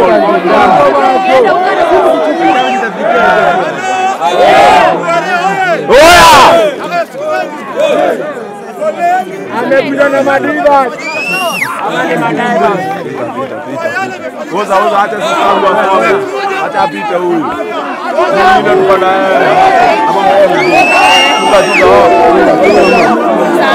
Amekuja na madiva. Ama ni madaiva. Oza oza, acha sasa huyu asome. Acha apite huyu. Mwingine tuko na yeye. Ama wewe. Tuka tuka.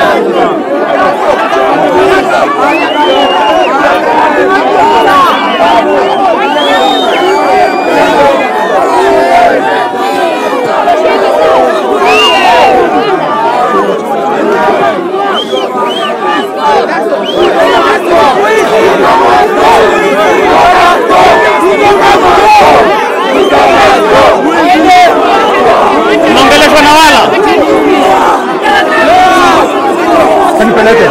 Unaongeleshwa na wala Nipeleke.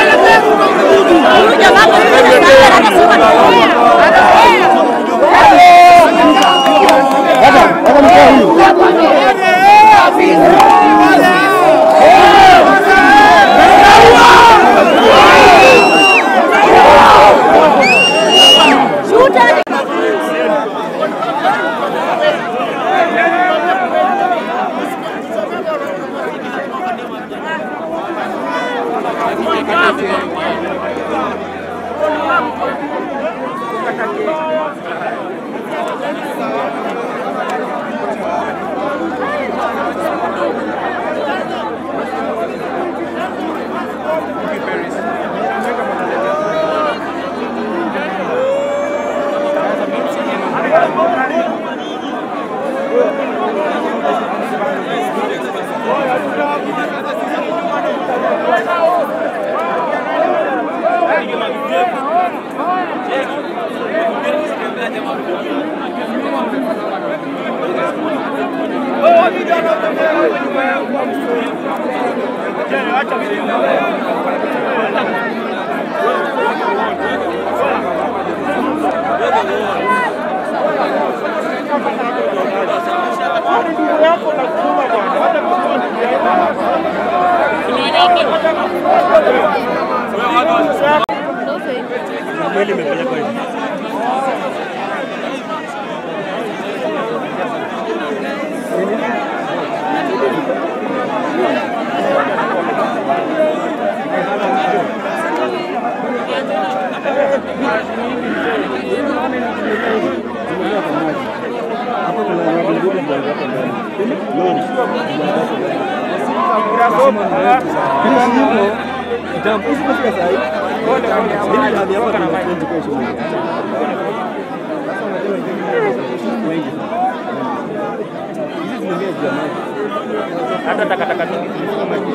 Hata takataka mingi zilikuwa maji.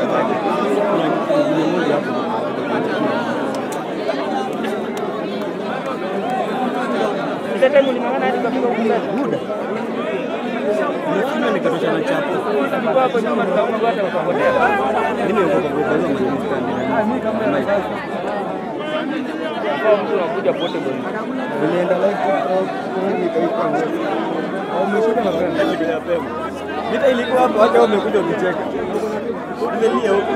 Ile time ulimangana hadi kafika ukuta. Nimefanya nikatosha na chapo. Tulikuwa hapo nyuma tukaona watu wakapotea. Nimeogopa kwa hizo mjini Kwa mtu anakuja portable. Nilienda live TikTok, nikaika Wameshuka na brand kitu ya pema. Vita ilikuwa hapo hata wamekuja kucheka. Nimelia huko.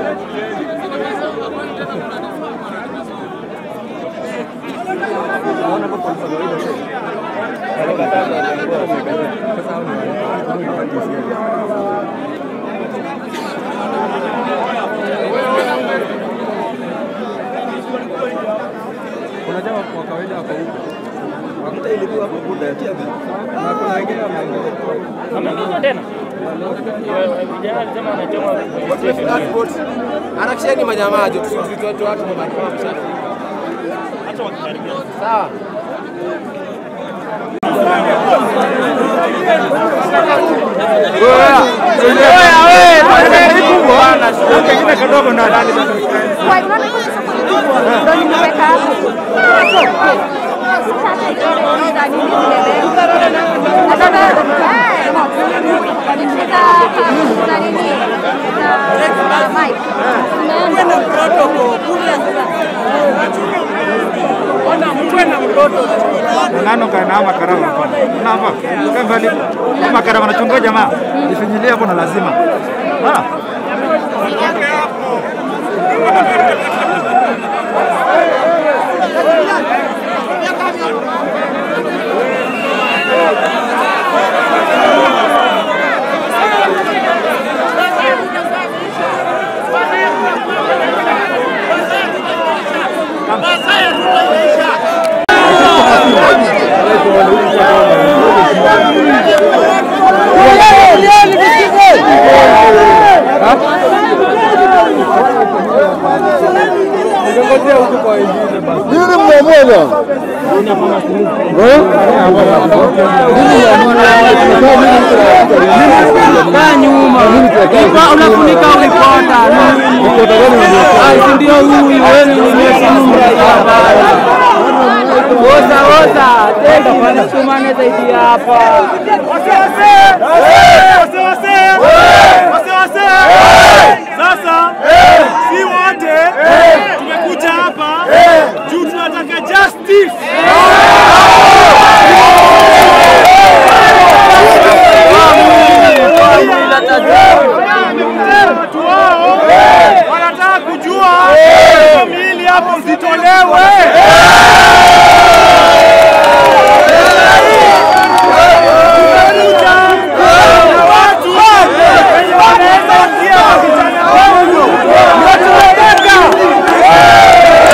Naona hapo kwa kawaida sasa. Sasa hao ni wale. Kuna jamaa kwa kawaida hapo huko. Vita ilikuwa hapo buda ya tiaga. Na kuna wengine wameongeza. Ameongeza tena. Vijana walisema wanachoma Harakisheni majamaa jo, tusitoe watu kwa barabara msafi. Sawa. Kengine kidogo na ndani. Ndio nimeweka hapo. Sasa ile za nini zimebeba. Na sasa eh, nimeshika za nini? Za mic. Nimeenda protocol kule Nano kana makarama hapana. Namba. Kama mbali. Makarama anachunga jamaa. Nifinyilie hapo na lazima. Ah. Tuletee huku kwa wengine basi. Nini mnamwona? Kaa nyuma. Ipa unafunika ulipota. Ah, si ndio huyu wewe umesimama hapa. Oza oza. Tena tumane zaidi hapa. Sasa si wote tumekuja hapa juu tunataka justice. Watu wao wanataka kujua hizo miili hapo zitolewe. Tumekuja na watu wenye wanaweza wakia vijana wetu. Ndio tunataka.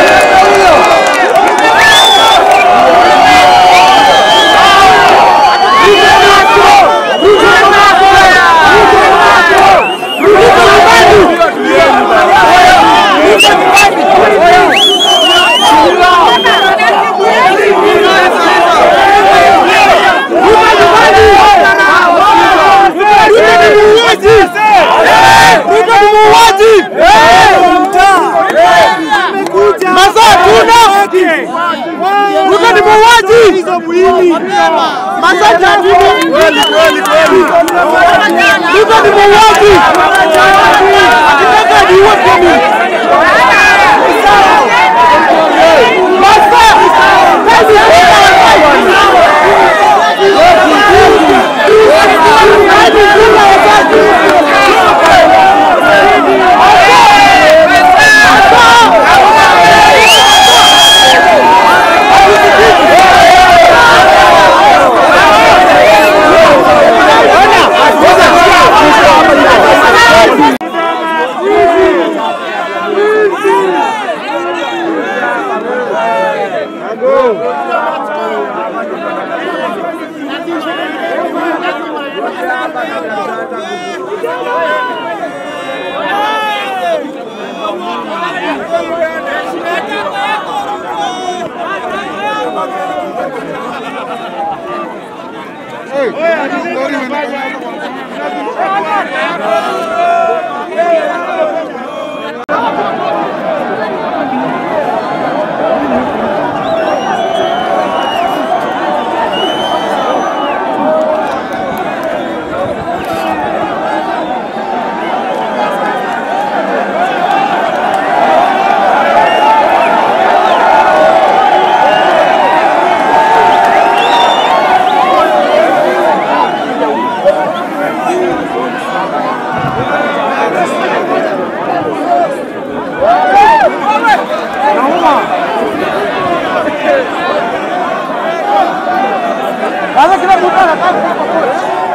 Ruto ni muuaji. Hizo mwili. Masanja kweli kweli kweli. Ruto ni muuaji. Akitaka niue mimi. Masa. Kazi Sasa kila mtu anataka